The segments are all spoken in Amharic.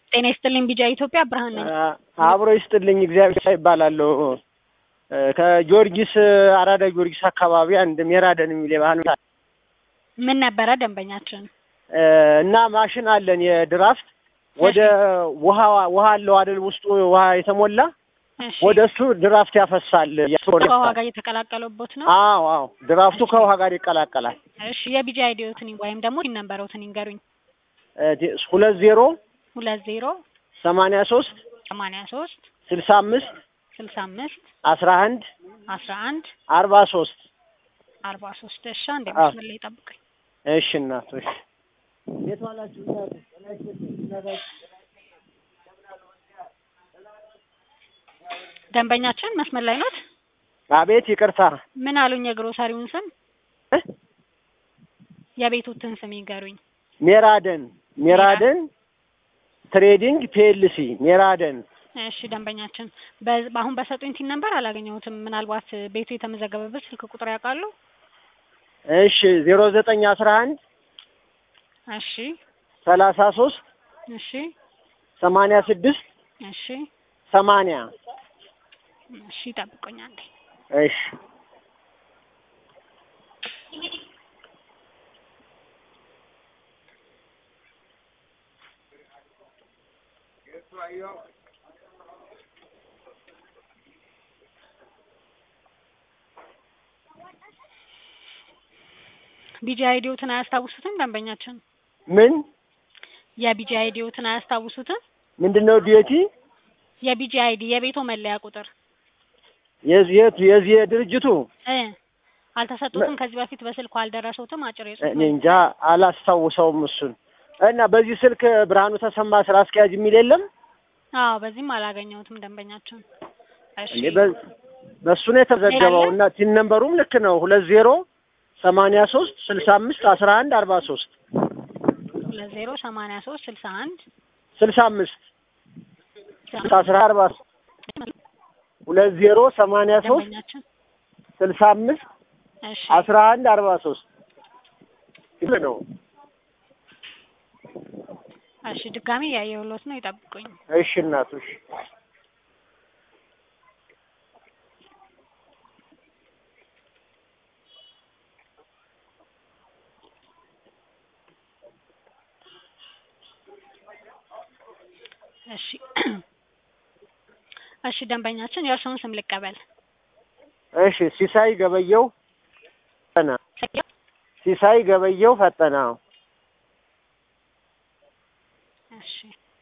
ጤና ይስጥልኝ ቢጃ ኢትዮጵያ ብርሃን ነኝ። አብሮ ይስጥልኝ እግዚአብሔር ይባላለሁ። ከጊዮርጊስ አራዳ ጊዮርጊስ አካባቢ አንድ ሜራደን የሚል የባህል ምን ነበረ ደንበኛችን? እና ማሽን አለን የድራፍት ወደ ውሃ ውሃ አለው አይደል ውስጡ ውሃ የተሞላ እሺ ወደ እሱ ድራፍት ያፈሳል። ከውሃ ጋር እየተቀላቀለበት ነው። አዎ አዎ ድራፍቱ ከውሃ ጋር ይቀላቀላል። እሺ የቢጃ አይዲዮትን ወይም ደግሞ ሲነበረውትን ይንገሩኝ። ሁለት ዜሮ ሁለት ዜሮ ሰማንያ ሶስት ሰማንያ ሶስት ስልሳ አምስት ስልሳ አምስት አስራ አንድ አስራ አንድ አርባ ሶስት አርባ ሶስት እሺ አንዴ መስመር ላይ ጠብቀኝ። እሺ እናቶች እንዴት ዋላችሁ? ደንበኛችን መስመር ላይ ኖት? አቤት ይቅርታ ምን አሉኝ? የግሮሰሪውን ስም እ? የቤቱትን ስም ይንገሩኝ። ሜራደን ሜራደን ትሬዲንግ ፒኤልሲ ሜራደን እሺ ደንበኛችን በ- አሁን በሰጡኝ ቲን ነበር አላገኘሁትም። ምናልባት ቤቱ የተመዘገበበት ስልክ ቁጥር ያውቃሉ? እሺ ዜሮ ዘጠኝ አስራ አንድ እሺ ሰላሳ ሶስት እሺ ሰማንያ ስድስት እሺ ሰማንያ እሺ ጠብቆኝ አንዴ። እሺ ቢጂ አይዲዮትን አያስታውሱትም? ደንበኛችን ምን የቢጂ አይዲዮትን አያስታውሱትም? ምንድን ነው ዲቲ የቢጂ አይዲ የቤቶ መለያ ቁጥር የዚህ የቱ- የዚህ የድርጅቱ እ አልተሰጡትም? ከዚህ በፊት በስልኩ አልደረሰውትም? አጭር የጽሁፍ እኔ እንጃ አላስታውሰውም እሱን እና በዚህ ስልክ ብርሃኑ ተሰማ ስራ አስኪያጅ የሚል የለም አዎ፣ በዚህም አላገኘሁትም ደንበኛችን። እሺ እንዴ በ- በእሱ ነው የተዘገበው እና ቲን ነምበሩም ልክ ነው ሁለት ዜሮ ሰማንያ ሶስት ስልሳ አምስት አስራ አንድ አርባ ሶስት ሁለት ዜሮ ሰማንያ ሶስት ስልሳ አንድ ስልሳ አምስት አስራ አርባ ሁለት ዜሮ ሰማንያ ሶስት ደንበኛችን ስልሳ አምስት እሺ አስራ አንድ አርባ ሶስት ይህ ነው። እሺ ድጋሚ ያየሁሎት ነው፣ ይጠብቁኝ። እሺ እናቶች እሺ እሺ ደንበኛችን የእርስዎን ስም ልቀበል። እሺ ሲሳይ ገበየው ፈጠነ ሲሳይ ገበየው ፈጠነ አዎ። እሺ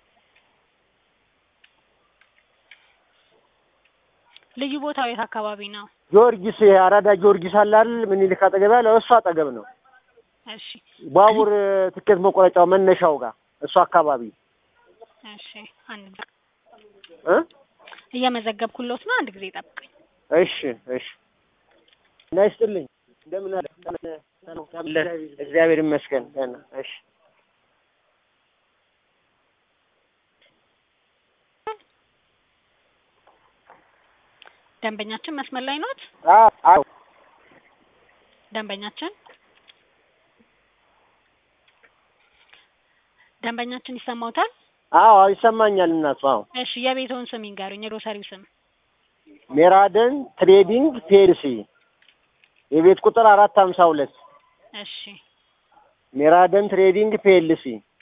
ልዩ ቦታው የት አካባቢ ነው? ጊዮርጊስ ይሄ አራዳ ጊዮርጊስ አለ አይደል ምኒልክ አጠገብ ያለው እሱ አጠገብ ነው። እሺ ባቡር ትኬት መቆረጫው መነሻው ጋር እሱ አካባቢ እሺ አንድ ጊዜ እ እየመዘገብኩሎት ነው። አንድ ጊዜ ጠብቀኝ። እሺ እሺ እና ይስጥልኝ እንደምን አለ እግዚአብሔር ይመስገን ደህና እሺ ደንበኛችን መስመር ላይ ኖት? አዎ አዎ ደንበኛችን ደንበኛችን ይሰማውታል? አዎ አዎ ይሰማኛል እናቱ አዎ እሺ የቤትዎን ስም ይንገሩኝ፣ የግሮሰሪው ስም። ሜራደን ትሬዲንግ ፒኤልሲ የቤት ቁጥር አራት ሀምሳ ሁለት እሺ ሜራደን ትሬዲንግ ፒኤልሲ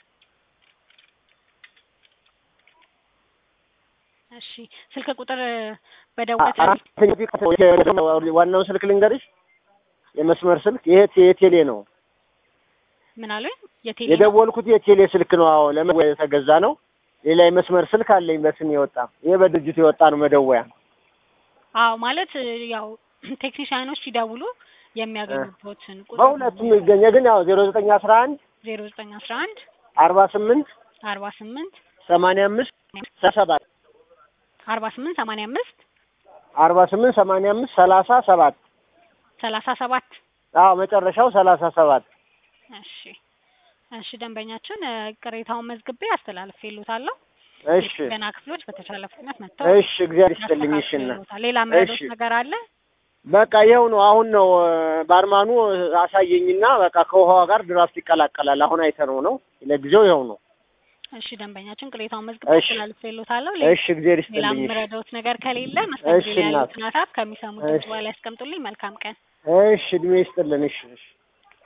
እሺ ስልክ ቁጥር በደወት ዋናውን ስልክ ልንገርሽ የመስመር ስልክ ይሄ የቴሌ ነው ምን አሉኝ? የቴሌ የደወልኩት የቴሌ ስልክ ነው አዎ ለመደወያ የተገዛ ነው ሌላ የመስመር ስልክ አለኝ በስም የወጣ ይሄ በድርጅቱ የወጣ ነው መደወያ አዎ ማለት ያው ቴክኒሻኖች ሲደውሉ የሚያገኙበትን ቁጥር በሁለቱም ይገኘ ግን ያው ዜሮ ዘጠኝ አስራ አንድ ዜሮ ዘጠኝ አስራ አንድ አርባ ስምንት አርባ ስምንት ሰማንያ አምስት ሰባት አርባ ስምንት ሰማንያ አምስት አርባ ስምንት ሰማንያ አምስት ሰላሳ ሰባት ሰላሳ ሰባት አዎ መጨረሻው ሰላሳ ሰባት እሺ እሺ ደንበኛችን እ፣ ቅሬታውን መዝግቤ አስተላልፌልዎታለሁ። እሺ ገና ክፍሎች በተቻለ ፍጥነት መጥተው እሽ እግዚአብሔር ይስጥልኝ እሺ እና ያስተካክሉታል። ሌላ ምረዶት እሺ። ነገር አለ? በቃ ይኸው ነው አሁን ነው እ፣ ባርማኑ አሳየኝና በቃ ከውሃዋ ጋር ድራፍት ይቀላቀላል አሁን አይተነው ነው ለጊዜው ይኸው ነው እሺ ደንበኛችን ቅሬታውን መዝግቤ እሺ። አስተላልፌልዎታለሁ። እሺ እግዜር ሌላ ይስጥልኝ። እሺ የምረዳዎት ነገር ከሌለ መስተንግዶ እሺ ላይ እናት። ያሉትን ሀሳብ ከሚሰሙት ድምጽ እሺ። በኋላ ያስቀምጡልኝ። መልካም ቀን። እሺ እድሜ ይስጥልን። እሺ እሺ